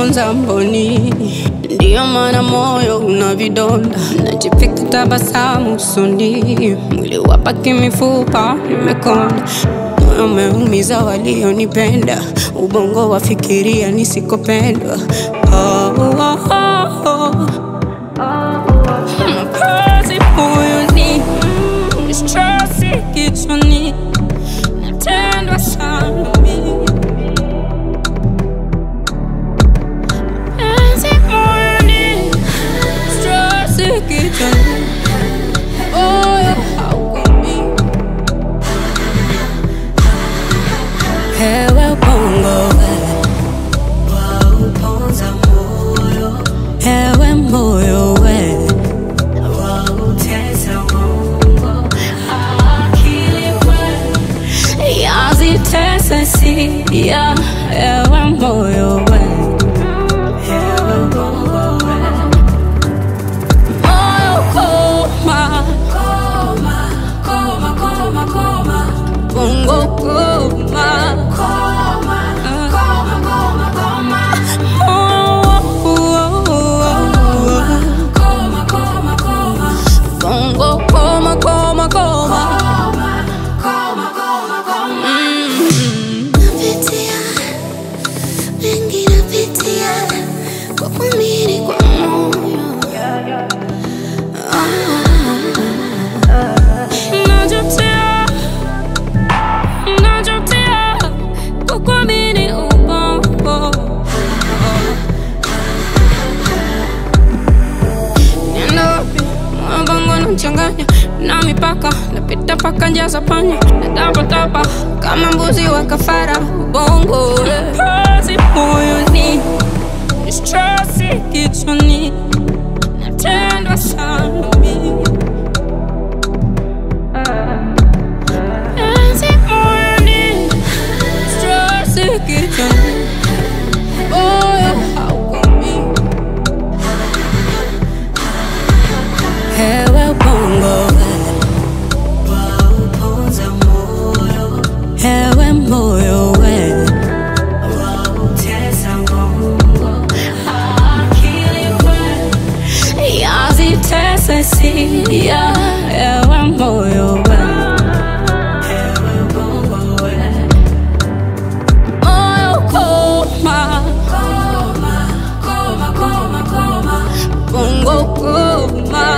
ponza mboni, ndiyo maana moyo una vidonda, najipika tabasamu usoni, mwili wapaki mifupa imekonda, moyo umeumiza walionipenda, ubongo wafikiria nisikopendwa. Oh, oh, oh, oh. Mapenzi moyoni, mm, stresi kichwani, natendwa sana mimi. Mapenzi moyoni, stresi kichwani, moyo haukomi. Hewe bongo we, wauponza moyo hewe moyo we, wautesa mongo akili we yazitesa sia, hewe moyo we. hewe bongo we Moyo koma, koma koma koma koma bongo koma. koma koma koma koma Oh, oh, oh, oh. koma koma koma Bongo koma, koma, koma. koma koma koma koma Mm. Napitia mengi, napitia kwa kuamini kwa moyo Najutia, najutia kukuamini ubongo. Nenda wapi? Moyo wangu unachanganya na mipaka, napita paka njia za panya, natapatapa kama mbuzi wa kafara. Ubongo kazi moyoni, stresi kichwani, natendwa sana mimi. Kazi moyoni, stresi kichwani, moyo haukomi. Hewe bongo we, wauponza moyo hewe moyo we, wautesa mongo akili we yazitesa sia, hewe moyo we, hewe bongo we moyo koma, koma koma koma koma bongo koma.